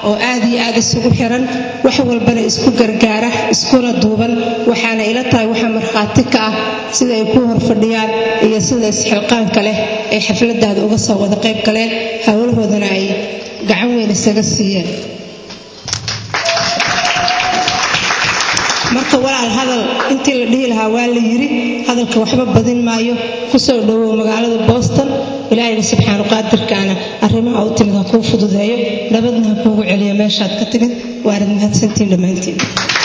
oo aad iyo aad isugu xiran wax walbana isku gargaara iskuna duuban waxaana ila tahay waxa markhaati ka ah sida ay ku horfadhiyaan iyo sida isxilqaanka leh ay xafladaada uga soo wada qayb galeen howlahoodana ay gacan weyn isaga siiyeen marka walaal hadal intii la dhihi lahaa waa la yiri hadalka waxba badin maayo kusoo dhowow magaalada boston ilaahayga subxaanu qaadirkaana arrimaha u timid ha kuu fududeeyo nabadna ha kuugu celiyo meeshaad ka timid waanad mahadsantiin dhammaantiin